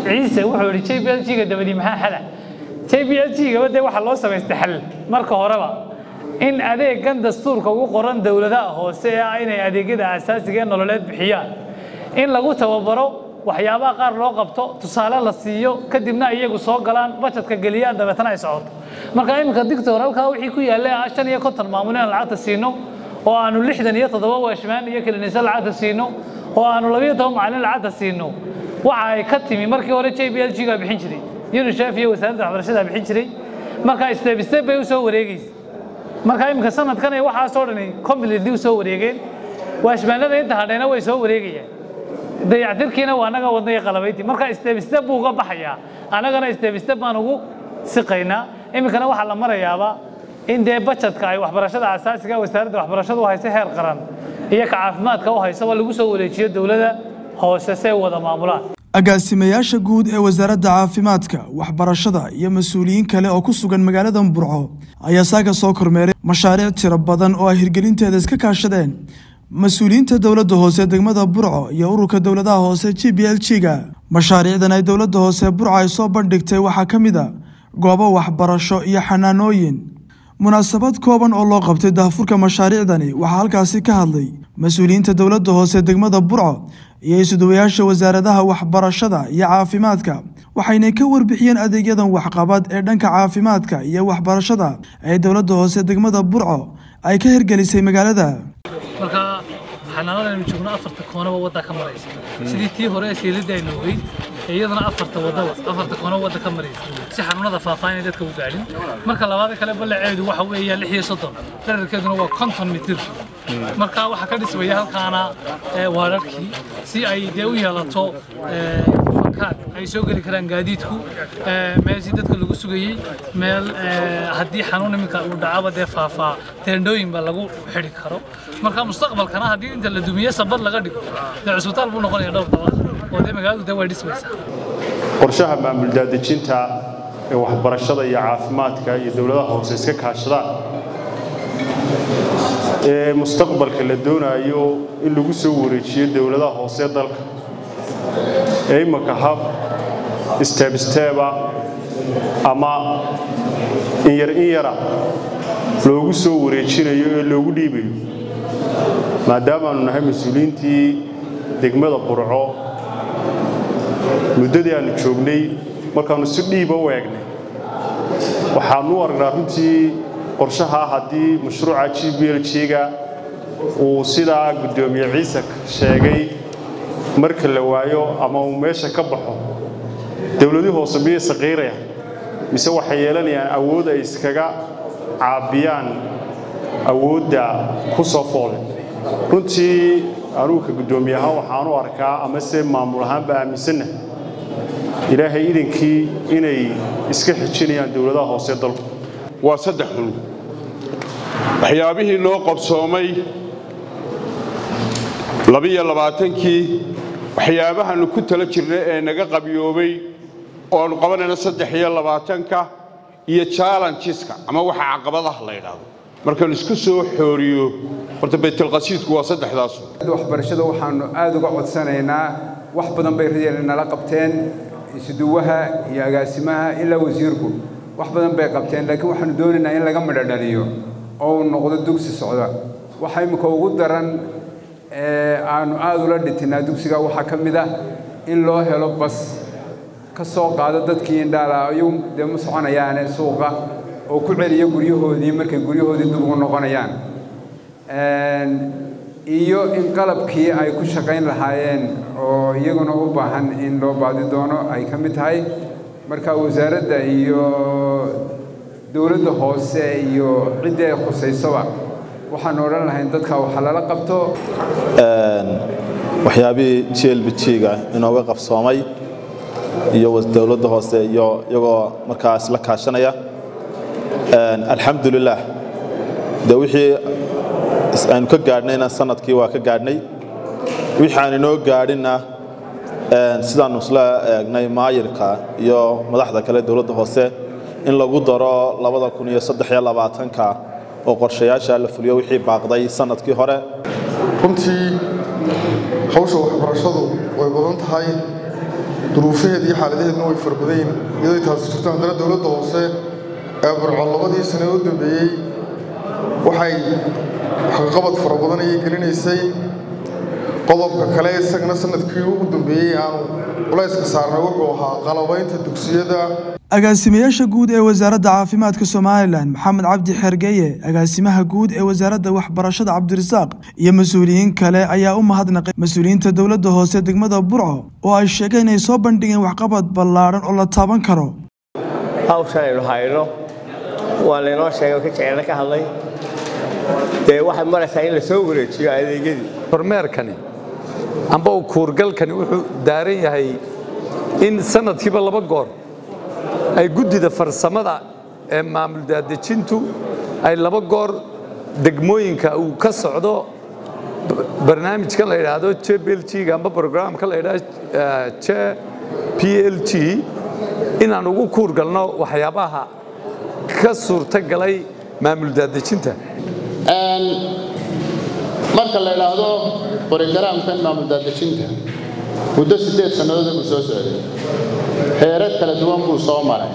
ciise wuxuu yidhi j b l g-ga dabadii maxaa xala j b l g-gaba dee waxaa loo samaystay xal marka horeba in adeegan dastuurka ugu qoran dowladaha hoose ee ah inay adeegyada asaasiga ee nololeed bixiyaan in lagu tababaro waxyaabaha qaar loo qabto tusaale la siiyo kadibna iyagu soo galaan bajetka geliyaan dabeetana ay socoto marka iminka dictor halkaa wixii ku yaallay ah shan iyo konton maamul inaan lacagta siino oo aanu lixdan iyo toddoba weeshmaan iyo kiliinisa lacagta siino oo aanu labiyo toban macallin lacagta siino waxa ay ka timi markii hore j b l g gaa bixin jiray unisef iyo wasaaradda waxbarashada bixin jiray marka step step bay u soo wareegaysa marka iminka sanadkan ay waxaasoo dhani completely u soo wareegeen waashmaanada inta hadhayna way soo wareegayaan dayactirkiina waa anaga wadnaya qalabayti marka step step buu uga baxayaa annagana step step baan ugu siqaynaa iminkana waxaa la marayaaba in dee bajetka ay waxbarashada asaasiga wasaaradda waxbarashadu u hayso heer qaran iyo ka caafimaadka u haysaba lagu soo wareejiyo dowladda hoose si ay wada maamulaan agaasimayaasha guud ee wasaaradda caafimaadka waxbarashada iyo mas-uuliyiin kale oo ku sugan magaalada burco ayaa saaga soo kormeeray mashaariic tiro badan oo ay hirgelinteeda iska kaashadeen mas-uuliyiinta dowladda hoose degmada burco iyo ururka dowladaha hoose g b l g-ga mashaariicdan ay dowladda hoose burco ay soo bandhigtay waxaa ka mid a goobo waxbarasho iyo xanaanooyin munaasabad kooban oo loo qabtay daahfurka mashaariicdani waxaa halkaasi ka hadlay mas-uuliyiinta dowladda hoose degmada burco iyo isuduwayaasha wasaaradaha waxbarashada iyo caafimaadka waxaynay ka warbixiyeen adeegyadan waxqabad ee dhanka caafimaadka iyo waxbarashada ee dowladda hoose degmada burco ay ka hirgelisay magaalada marka xanaanada aynu joogno afarta koonaba wadda ka maraysa sidii tii hore ee siilidda aynu ogeyn iyadana afarta wadaba afarta koonaba wadda ka maraysa si xanuunada faafaa inay dadka u gaadhin marka labaad kale ballaceedu waxa weeyaan lix iyo soddon dherarkeeduna waa konton mitir marka waxaa ka dhismaya halkaana waararkii si ay dee u yeelato fankaad ay soo geli karaan gaadiidku meeshii dadka lagu sugayey meel haddii xanuun iminka uu dhacaba dee faafaa teendhooyinba lagu xidhi karo marka mustaqbalkana haddii inta la dumiye sabad laga dhigo dee cusbitaal buu noqonaya dhowr dabaq oo dee magaaladu dee way dhismaysaa qorshaha maamul daadejinta ee waxbarashada iyo caafimaadka iyo dowladaha hoose iska kaashadaan ee mustaqbalka la doonayo in lagu soo wareejiyo dowladaha hoose dalka ee imanka hab isteebsteeba ama inyar in yara loogu soo wareejinayo ee loogu dhiibayo maadaamaanu nahay mas-uuliyiintii degmada qurco muddadii aannu joognay markaannu si dhiiba u eegnay waxaannu u aragnaa runtii qorshaha haddii mashruuca g b l g-ga uu sidaa guddoomiye ciise sheegay marka la waayo ama uu meesha ka baxo dowladii hoose miyay saqiirayaan mise waxay yeelanayaan awood ay iskaga caabiyaan awoodda ku soo foole runtii anugu ka guddoomiye ahaan waxaan u arkaa ama se maamul ahaanba aaminsanna ilaahay idankii inay iska xijinayaan dowladaha hoose dalku waa saddex xun waxyaabihii noo qabsoomay labiyo labaatankii waxyaabahannu ku tala jirnay ee naga qabyoobay ooannu qabanayna saddex iyo labaatanka iyo jallenjiska ama waxa caqabadaha la ydhaahdo markaan isku soo xooriyo horta baytalqasiidku waa saddexdaasu waxbarashada waxaannu aad uga codsanaynaa wax badan bay radeen nala qabteen isuduwaha iyo agaasimaha ilaa wasiirku wax badan bay qabteen laakiin waxaanu doonaynaa in laga midhodhaliyo oo uu noqdo dugsi socda waxa imminka ugu daran aanu aad ula dhitinaa dugsiga waxaa ka mid ah in loo helo bas ka soo qaado dadkii indhaala iyagu dee ma soconayaane suuqa oo ku celiya guryahoodii markay guryahoodii dib ugu noqonayaan iyo in qalabkii ay ku shaqayn lahaayeen oo iyaguna u baahan in loo baadi doono ay ka mid tahay marka wasaaradda iyo dowladda hoose iyo ciddii ay khusaysoba waxaanu odhan lahayn dadka waxa lala qabto waxyaabihii g l b g-ga inooga qabsoomay iyo dowladda hoose iyo iyagoo markaa isla kaashanaya alxamdulilah de wixii aynu ka gaadhnayna sanadkii waa ka gaadhnay wixii aan inoo gaadhinna sidaannu isla eegnay maayirka iyo madaxda kale dowladda hoose in lagu daro labada kun iyo saddex iyo labaatanka oo qorshayaasha la fuliyo wixii baaqday sanadkii hore runtii hawsha waxbarashadu way badan tahay duruufaheeda iyo xaaladaheedna way farbadayn iyadoo taasi jirto haddana dowladda hoose ee burco labadii sane u dambeeyey waxay waxqabad fara badan ayay gelinaysay qodobka kale isagana sanadkii ugu dambeeyey aanu culayska saarnay wuxuu ahaa qalabaynta dugsiyada agaasimayaasha guud ee wasaaradda caafimaadka somalilan maxamed cabdi xergeye agaasimaha guud ee wasaaradda waxbarashada cabdirasaaq iyo mas-uuliyiin kale ayaa u mahadnaqay mas-uuliyiinta dowladda hoose degmada burco oo ay sheegeen inay soo bandhigeen waxqabad ballaadhan oo la taaban karo hawshan aynu hayno waa laynoo sheegay oo ka jeceelna ka hadlay dee waxay maraysaa in la soo wareejiyo adeegyadii kormeerkani amba uu kuurgalkani wuxuu daaran yahay in sanadkiiba laba goor ay guddida farsamada ee maamul daadejintu ay laba goor degmooyinka uu ka socdo barnaamijkan la yidhaahdo j p l g amba brograamka la yidhaahdo j p l g inaan ugu kuurgalno waxyaabaha ka suurtagalay maamul daadejinta marka la idhaahdo borogaraamkan maamul daadejinta muddo siddeed sannadood buu soo socday heerar kala duwan buu soo maray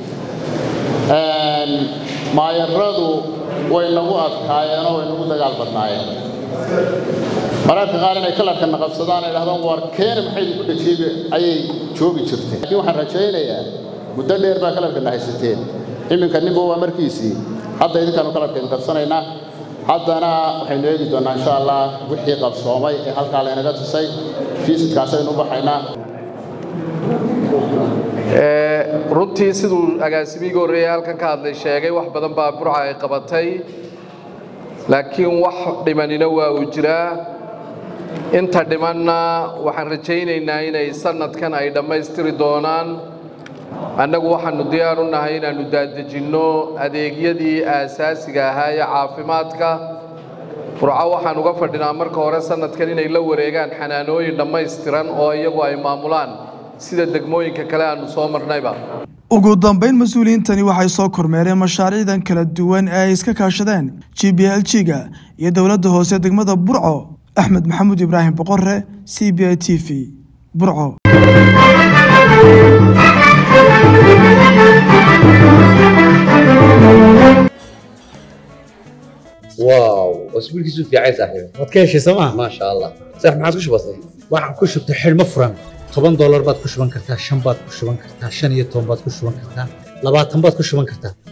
maayaradu way nagu adkaayeenoo way nagu dagaal badnaayeen mararka qaar inay kalarkana qabsadaan ay dhahdaan war keena maxay idinku dhejiyey ayay joogi jirteen laakiin waxaan rajaynayaa muddo dheer baa kalarkana haysateen iminka ninba waa markiisii hadda idinkaanu kalarkeenu qabsanaynaa haddana waxaynu eegi doonnaa insha allah wixii qabsoomay ee halkaa laynaga tusay fiisidkaasaynu u baxaynaa runtii siduu agaasimigii horreeyey halkan ka hadlay sheegay wax badan baa burca ay qabatay laakiin wax dhimanina waa uu jiraa inta dhimanna waxaan rajaynaynaa inay sanadkan ay dhammaystiri doonaan annagu waxaannu diyaar u nahay inaannu daadejinno adeegyadii aasaasiga ahaa ee caafimaadka burco waxaan uga fadhinaa marka hore sanadkan inay la wareegaan xanaanooyin dhammaystiran oo iyagu ay maamulaan sida degmooyinka kale aannu soo marnayba ugu dambayn mas-uuliyiintani waxay soo kormeereen mashaariicdan kala duwan ee ay iska kaashadeen g b l g-ga iyo dowladda hoose degmada burco axmed maxamuud ibraahim boqore c b i t v burco واو اسبوعك في عايز صاحبي waad ka heshay sooma ما شاء الله صح ما عادش بسيط waxaan ku shubtay xidhmo furan toban doolar baad ku shuban kartaa shan baad ku shuban kartaa shan iyo toban baad ku shuban kartaa labaatan baad ku shuban kartaa